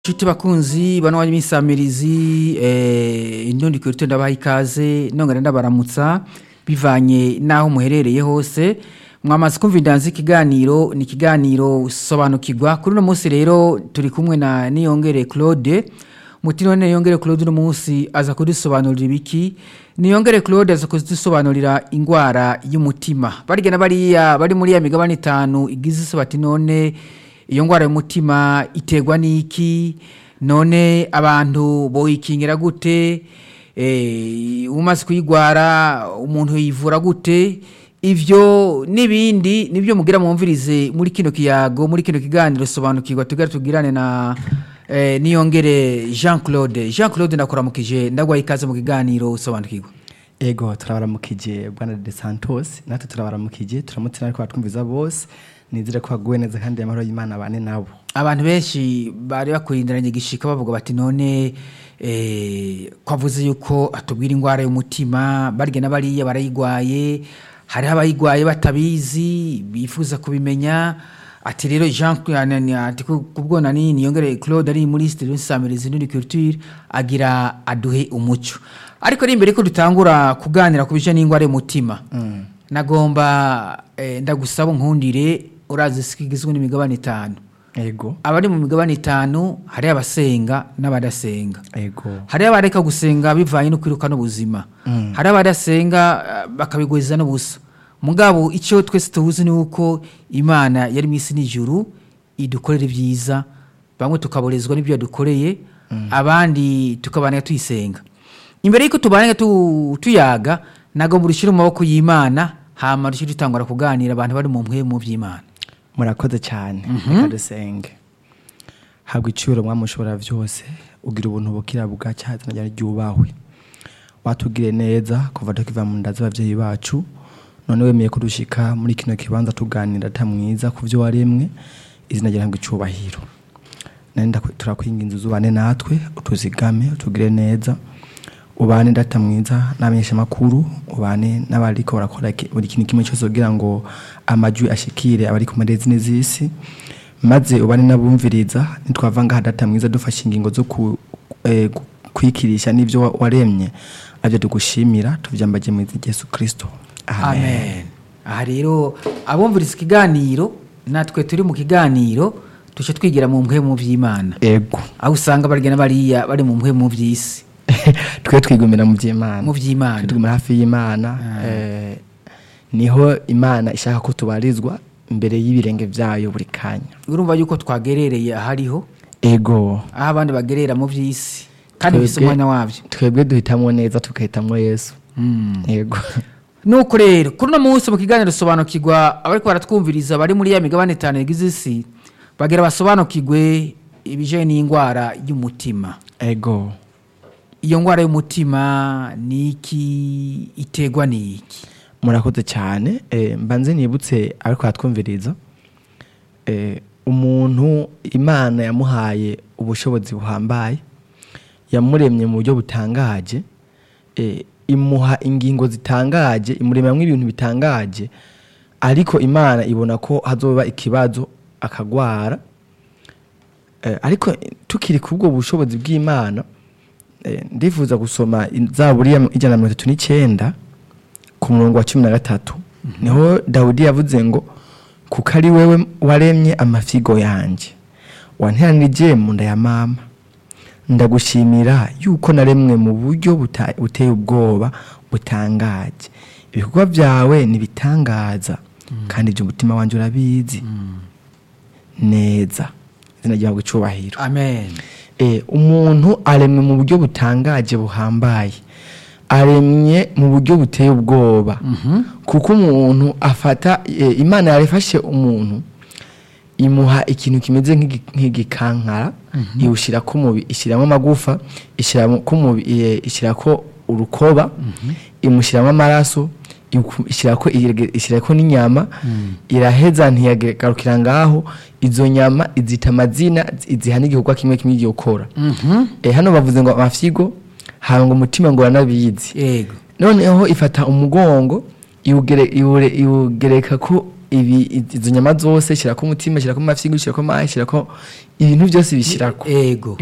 Nshuti bakunzi bano wanyu b'insamirizi eh, indundi kuri ndabaha ikaze nongera ndabaramutsa bivanye naho muherereye hose mwamaze kumva indanzi ikiganiro ni ikiganiro sobanukirwa kuri uno munsi rero turi kumwe na Niyongere Claude muti none Niyongere Claude uno munsi aza kudusobanurira ibiki Niyongere Claude aza kudusobanurira ingwara y'umutima barigena bariya bari muri ya migabane itanu igize isi bati none iyo ngwara y'umutima iterwa n'iki none abantu boyikingira gute eh, umaze kuyigwara umuntu yivura gute ivyo n'ibindi nibyo mugira mwumvirize muri kino kiyago muri kino kiganiro sobanukirwa tugare tugirane na eh, niyongere Jean Claude Jean Claude ndakuramukije ndagwaye ikaze mu kiganiro sobanukirwa ego turabaramukije bwana de santos natwe turabaramukije turamutse ariko batwumviza bose nizere ko baguwe neza kandi amahoro y'imana bane nabo abantu benshi bari bakurindiranye igishika bavuga bati none eh, kwavuze yuko atubwira ingwara y'umutima barya n'abariya barayigwaye hariho abayigwaye batabizi bifuza kubimenya ati rero jean Anani- ati ku- kubwo nani niyongere claude ari muri studio nsamirizi n'uri culture agira aduhe umuco ariko ari imbere ko dutangura kuganira ku bijanye n'ingwara y'umutima nagomba eh, ndagusaba nkundire urazi sikigizwe n'imigabane itanu ego abari mu migabane itanu hari abasenga n'abadasenga ego hari abareka gusenga bivanye no kwiruka n'ubuzima hari abadasenga eh, bakabigwiza n'ubusa mugabo icyo twese tuzi ni uko imana yari mu isi n'ijuru idukorera ibyiza bamwe tukaborezwa n'ibyo yadukoreye abandi tukabana tuyisenga imbere y'uko tubana tu, tuyaga nagomba urushyire mu maboko y'imana hama rushyire dutangura kuganira abantu bari mu mpwemu by'imana murakoze cyane reka dusenge habwa iciro mwami ushobora byose ugira ubuntu bukira bugacya izina ryawe ryubahwe watugire neza kuva tukiva mu nda z'ababyeyi bacu none wemeye kudushika muri kino kibanza tuganira ata mwiza ku byo waremwe izina ryawe ngo icubahiro nenda turakwinginza uzubane natwe utuzigame utugire neza ubane data mwiza n'abanyesha makuru ubane n'abariko barakora ki- buri kintu kimwe cyose kugira ngo amajwi ashikire abari ku marezi n'izisi maze ubane n'abumviriza nitwava ngaha data mwiza dufashe ingingo zo ku, eh, ku- kwikirisha n'ivyo wa- waremye avyo tugushimira tuvyambaje mu izina rya Yesu Kristo amen aha rero abumviriza ikiganiro natwe turi mu kiganiro tujye twigira mu mpwemu by'imana ego aho usanga barya n'abariya bari mu mpwemu by'isi twe twigumira mu vy'Imana mu by'imana tugumira hafi y'Imana eh, niho Imana ishaka ko tubarizwa imbere y'ibirenge vyayo buri kanya urumva yuko twagerereye ahariho ego aho abandi bagerera mu by'isi kandi Twebwe- bifite umwanya wabyo twebwe duhitamwo neza tugahitamwo yesu yego nuko rero kuri uno munsi mu kiganiro sobanukirwa abariko baratwumviriza bari muri ya migabane itanu yagize isi bagira basobanukirwe ibijanye n'indwara y'umutima ego iyo ndwara y'umutima ni iki iterwa n'iki murakoze cyane eh, mbanze nibutse ariko hatwumviriza eh, umuntu imana yamuhaye ubushobozi buhambaye yamuremye mu buryo butangaje eh, imuha ingingo zitangaje imuremamwo ibintu bitangaje ariko imana ibona ko hazoba ikibazo akagwara Eh, ariko tukiri ku bwo bushobozi bw'imana eh, ndifuza gusoma zaburi ya ijana na mirongo itatu n'icyenda ku murongo wa cumi na gatatu niho dawudi yavuze ngo kuko ari wewe waremye amafigo yanjye wanteranirije mu nda ya mama ndagushimira yuko naremwe mu buryo buta- buteye ubwoba butangaje ibikorwa byawe ntibitangaza kandi ibyo umutima wanjye urabizi neza izina ryawe icubahiro amen Eh, umuntu aremwe mu buryo butangaje buhambaye aremye mu buryo buteye ubwoba kuko umuntu afata eh, imana yarifashe umuntu imuha ikintu kimeze nk'igi- nk'igikankara iwushyira ku mubi ishyiramo amagufa ishyiramo ku mubi eh, ishyirako urukoba imushyiramo amaraso iku- ishyirako irege- ishyirako n'inyama iraheza ntiyagarukira ngaho izo nyama izita amazina iziha n'igikorwa kimwe kimwe igiye gukora Eh, hano bavuze ngo amafyigo hanga umutima ngo uranabizi yego noneho ifata umugongo iwugere- iwure- iwugereka ko ibi izo nyama zose shyirako umutima shyirako amafyigo shyirako amazi shyirako ibintu byose bishyirako ego